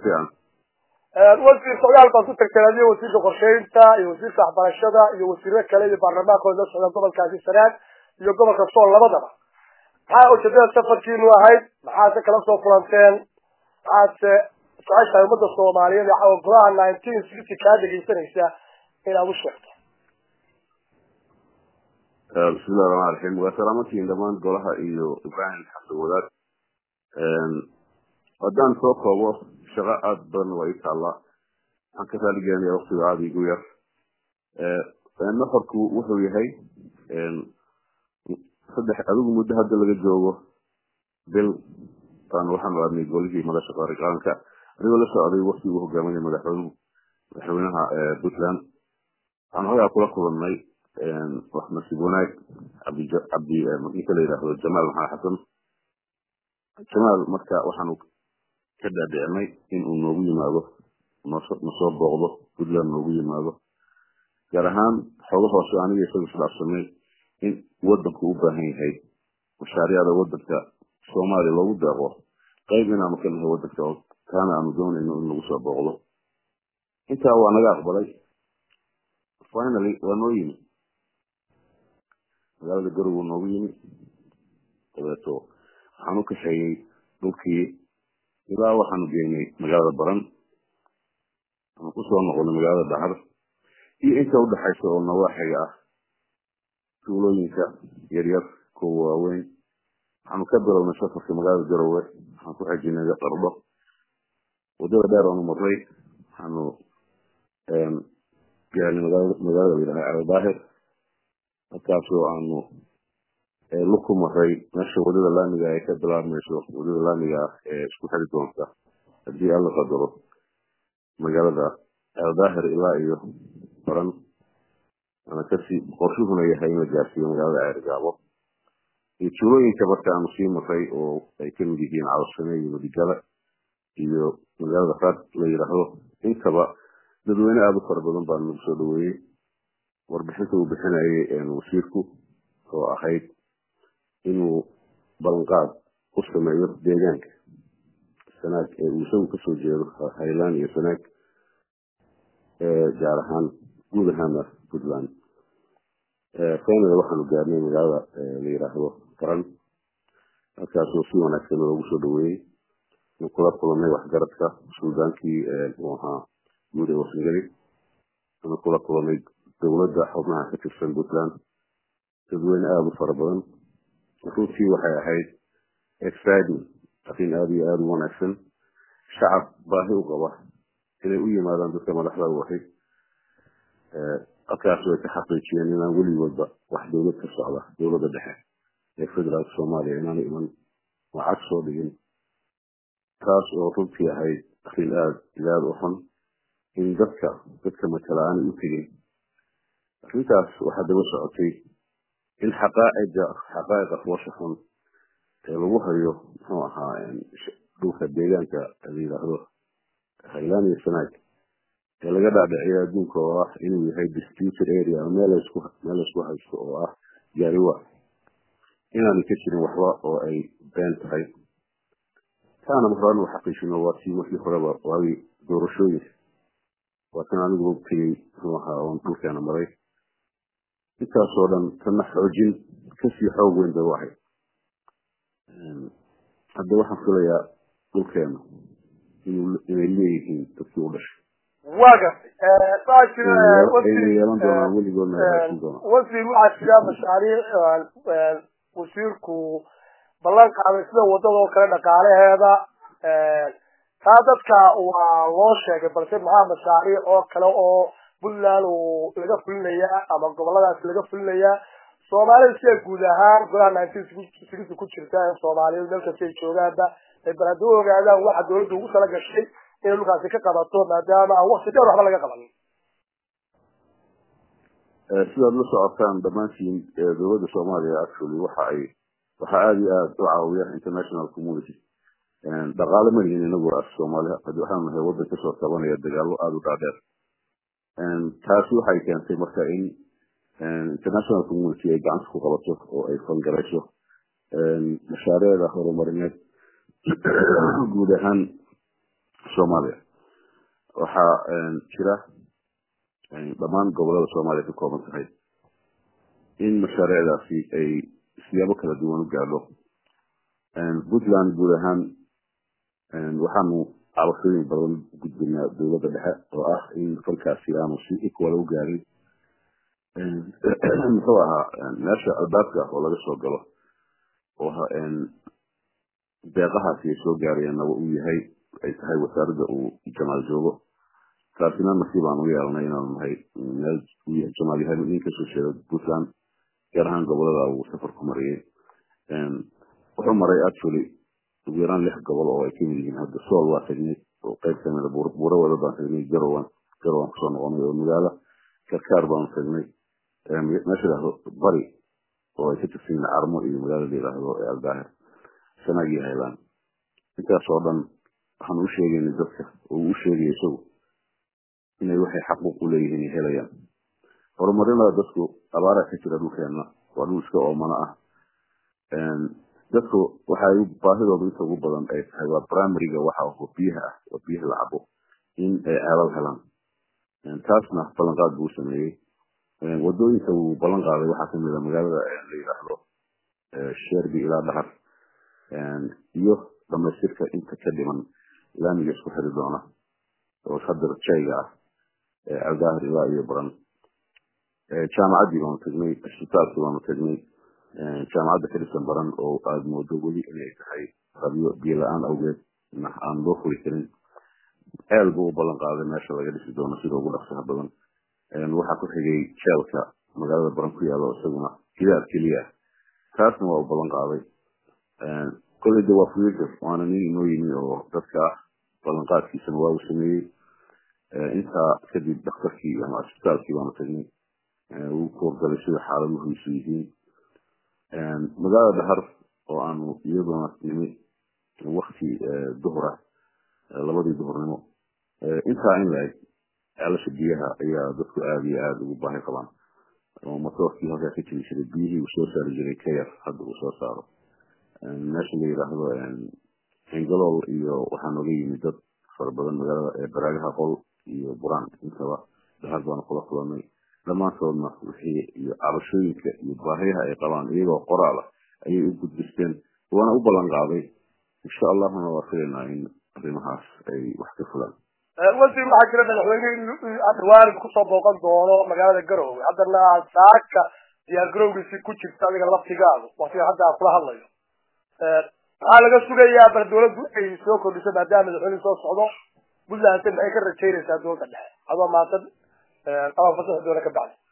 fiican wasiir socdaal baad ku tagteen adiyo wasiirka qorsheynta iyo wasiirka waxbarashada iyo wasiiro kale iyo baarlamaankooda la socda gobolkaasi sanaad iyo gobolka sool labadaba maxaa ujeedada safarkiinu ahayd maxaase kala soo kulanteen maxaase jeceshahay ummadda soomaaliyeed ee caawa golaha nineteen sixty kaa dhegeysanaysa inaad u sheegto bismillahi raxmaan raxiim waa salaamantiin dhammaan golaha iyo ibrahim xasan wadaad haddaan soo koobo shaqo aada badan waa ii taallaa waxaan ka raaligelinayaa waktiga aada igu yar nafarku wuxuu yahay saddex adigu muddo hadda laga joogo bil baan waxaanu aadnay golihii madasha qaranka anigoo la socday waktiguu hogaaminaya madaxweynuhu madaxweynaha puntland waxaan hogaa kula kulannay wax nasiib wanaag cabdi cabdi ninka la yidhaahdo jamaal maxamed xasan jamaal marka waxaanu ka dhaadhicinay in uu noogu yimaado nasoo booqdo puntland noogu yimaado gaar ahaan xooga hoose aniga isaga isdhaafsanay in wadanku u baahan yahay mashaariicda wadanka soomaaliya loogu deeqo qayb inaanu ka nahay wadanka oo taana aanu doonayno in lagu soo booqdo intaa waa naga aqbalay finally waa noo yimi magaalada garow noogu yimi dabeeto waxaan u kaxeeyey dhulkii ilaa waxaanu geynay magaalada baran waxaan kusoo noqonay magaalada dhacar iyo inta udhaxaysa oo nawaaxiga ah tuulooyinka yaryar kuwa waaweyn waxaanu ka bilownay safarka magaalada garowe waxaan ku xejinay qardho wadada dheer oonu marray waxaanu gaarnay magaalada layidhaha aldaahir halkaasoo aanu luku maray meesha wadada laamiga ay ka bilaabmayso wadada laamiga ah ee isku xiri doonta haddii alla qadaro magaalada aldaahir ilaa iyo baran ana kasii qorshuhuna yahay in la gaarsiiyo magaalada ceergaabo iyo tuulooyinka marka aanu sii maray oo ay kamid yihiin cawsane iyo madigala iyo magaalada raad la yidhaahdo intaba dadweyne aada u fara badan baa nagu soo dhaweeyey warbixinta uu bixinayay wasiirku oo ahayd inuu ballanqaad u sameeyo deegaanka sanaag ee uu isagu kasoo jeedo highland iyo sanaag gaar ahaan guud ahaana puntland finally waxaanu gaarnay magaalada la yidhaahdo garan halkaasoo si wanaagsan loogu soo dhaweeyey inu kula kulanay waxgaradka suldaankii uu ahaa guud ee wasangeli anu kula kulanay dowladda xubnaha ka tirsan puntland dadweyne aada u fara badan runtii waxay ahayd exciting arrin aada iyo aada u wanaagsan shacab baahi u qaba inay u yimaadaan dadka madaxda u ahay halkaas way ka xaqiijiyeen inaan weligoodba wax dowlad ka socda dowladda dhexe ee federaalka soomaaliya inaanu iman lacag soo dhigin taas oo runtii ahayd arrin aada iyo aada u xun in dadka dadka matala aanay u tegin arrintaas waxaa daba socotay in xaqaaciga xaqaa'iqa foosha xun ee lagu hayo muxuu ahaa dhulka deegaanka la yidhaahdo highland iyo sanaag ee laga dhaadhiciyo adduunka oo ah inuu yahay disputed area meel laysku meel laysku haysto oo ah gaariwa inaanay ka jirin waxba oo ay been tahay taana maraan u xaqiijino waa tii markii horeba waagii doorashooyinka waa tan anigu tegey muxuu ahaa oon dhulkeena maray intaasoo dhan tana xoojin kasii xoog weyn bay u ahayd hadda waxaan filayaa dhulkeena inay leeyihiin dadkii u dhashay waa gartay saa jira yeelan doonaan weligoodna ay haysan doonaan wasiir waxaa jira mashaariic wasiirku ballan qaaday sida wadadoo kale dhaqaalaheeda taa dadka waa loo sheegay balse maxaa mashaariic oo kale oo puntland uu laga fulinayaa ama goboladaas laga fulinayaa soomaalida sida guud ahaan golaha nineteen sixty ku jirta ee soomaaliyeed meel kasta ay joogaanba ay bal haddii u ogaadaan waxa dawladda ugu tala gashay inay dhulkaasi ka qabato maadaama aan wakti dheer waxba laga qaban sidaad la socotaan dhammaantiin dowladda soomaaliya actually waxa ay waxa aada iyo aada u caawiya international community dhaqaale ma lihin inagu as soomaaliya waxaanu nahay waddan kasoo tabanaya dagaalo aada u dhaadheer taasi waxay keentay marka in international community ay gacanta ku qabato oo ay fangarayso mashaariicda horumarineed guud ahaan soomaaliya waxaa jira dhammaan gobolada soomaaliya ka kooban tahay in mashaariicdaasi ay siyaabo kala duwan u gaadho puntland guud ahaan waxaanu cabashooyin badan gudbinaa dowladda dhexe oo ah in falkaasi aanu si equal u gaarin muxuu ahaa meesha albaabka oo laga soo galo oo deeqahaasi ay soo gaarayeenna uu yahay ay tahay wasaaradda uu jamaal joogo taasina nasiib aan u yeelanay inaanu nahay meel uu yahay jamaal yahay nin kasoo jeeda puntland gaar ahaan gobolada uu safar ku mariyey wuxuu maray actually ugu yaraan lix gobol oo ay kamid yihiin hadda sool waa tagnay oo qayb kamida buuro wada baan tagnay garowan garowan kusoo noqonay oo magaalo karkaar baanu tagnay meesha yidhahdo bari oo ay ka tirsan yihiin carmo iyo magaalo la yidhaahdo ee aldaahir sanaag iyo haylaan intaas oo dhan waxaan u sheegaynay dadka oo uu sheegaya isagu inay waxay xaquuq u leeyihiin ay helayaan horumarinada dadku abaara ka jira dhulkeena waa dhul iska oomana ah dadku waxay baahidooda inta ugu badan ay tahay waa primaryga waxa oo biyaha ah oo biyaha la cabo in ay ceelal helaan taasna ballanqaad buu sameeyey wadooyinka uu ballan qaaday waxaa kamid a magaalada la yidhaahdo sherby ilaa dhahar iyo dhamaystirka inta ka dhiman laamiga isku xiri doona oo hadda jayga ah aldaahir ilaa iyo baran jaamacaddii baanu tagnay isbitaalkii baanu tagnay jaamacadda ka dhisan baran oo aada moodo weli inay tahay qabyo biyo la-aan awgeed aan loo furi karin ceel buu u ballan qaaday meesha laga dhisi doono sida ugu dhaqsaha badan waxaa ku xigay jeelka magaalada baran ku yaalo isaguna gidaar keliya ah taasna waa u ballan qaaday kolley de waa future waana nin inoo yimi oo dadka ah ballanqaadkiisana waa uu sameeyey intaa kadib daktarkii ama isbitaalkii baanu tagnay uu ku horgalay sida xaaladuhiisu yihiin magaalada dhahar oo aanu iyaduna nimi wakti duhura labadii duhurnimo intaa in la-eg ceelasha biyaha ayaa dadku aada iyo aada ugu baahi qabaan oo matoorkii halkaa ka jiri jiray biyihii uu soo saari jiray ka yar hadda uu soo saaro meesha la yidhaahdo engalool iyo waxaa nooga yimid dad fara badan magaalada baraagaha qol iyo buraan intaba dhahar baanu kula kulanay dhammaantoodna wixii iyo cabashooyinka iyo baahiyaha ay qabaan iyagoo qoraal ah ayay u gudbisteen waana u ballan qaaday insha allahuna waa filaynaa in arrimahaas ay wax ka fulaan wasiir waxaa jira madaxweyne dhawaan kusoo booqan doono magaalada garowe haddana saaka diyaar garowgiisi ku jirta adiga laftigaadu waktiga hadda aan kula hadlayo waxaa laga sugayaa bal dawladdu ay soo kordhiso maadaama madaxweyne soo socdo puntland maxay ka rajaynaysaa dowladda dhexe adoo maatan ama fasax doona ka bacdi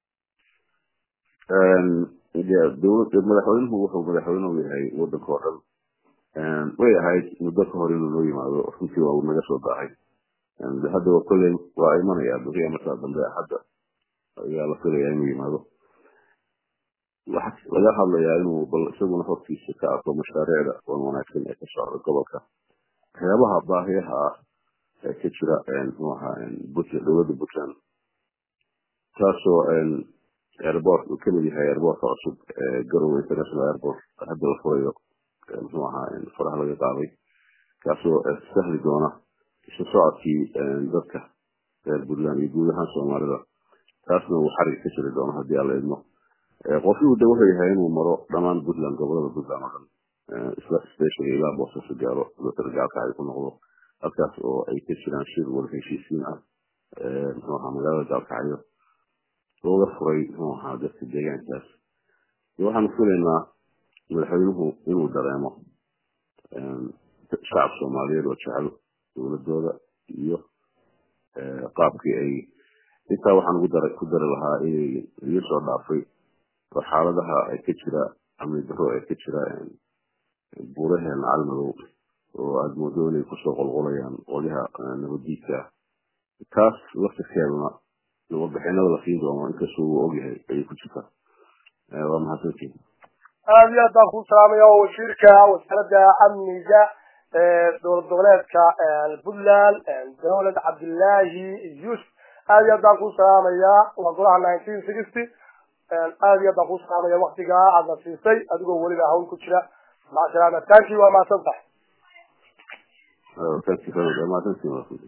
madaxweynuhu wuxuu madaxweyne u yahay wadanka oo dhan way ahayd muddo ka hor inuu noo yimaado runtii waa uu naga soo daahay hadda kolley waa imanaya beriya markaa dambe hadda ayaa la filayaa inuu yimaado waxaa laga hadlayaa inuu bal isaguna hortiisa ka arko mashaariicda wan wanaagsan ee ka socda gobolka waxyaabaha baahiyaha ah ee ka jira muxuu ahaa puntland dowladda puntland taasoo airport uu kamid yahay airportka cusub ee garowe international airport hadda la furayo muxuu ahaa faraha laga qaaday kaasoo sahli doona isu socodkii dadka reer puntland iyo guud ahaan soomaalida taasna uu xarig ka jiri doono haddii aan la idmo qofkii de wuxuu yahay inuu maro dhammaan puntland gobolada puntland oo dhan isla specially ilaa boosaaso gaaro gaalka ay ku noqdo halkaas oo ay ka jiraan shir wada heshiisiin ah muxuu ahaa magaalada gaalkacyo looga furay muxuu ahaa dadka deegaankaas waxaanu filaynaa madaxweynuhu inuu dareemo shacab soomaaliyeed oo jecel dowladooda iyo qaabkii ay intaa waxaan ugu dar ku dari lahaa inay iga soo dhaafay oo xaaladaha ay ka jira amni daro ay ka jira buuraheena calmadow oo aada moodo inay kusoo qolqolayaan qolyaha nabadiidka taas laftirkeeduna warbixinada la siin doono inkastoo uu ogyahay ayay ku jirtaa waa mahadsantiin aada iyo aad baan kuu salaamaya oo wasiirka wasaaradda amniga dowlad goboleedka puntland dawlad cabdillaahi yuusuf aada iyo aad baan kuu salaamayaa waa golaha nineteen sixty aada iyo aad baan kuu salaamaya waktigaa aadna siisay adigoo weliba hawl ku jira maca salaama tanki waa mahadsan tahay thank you very much.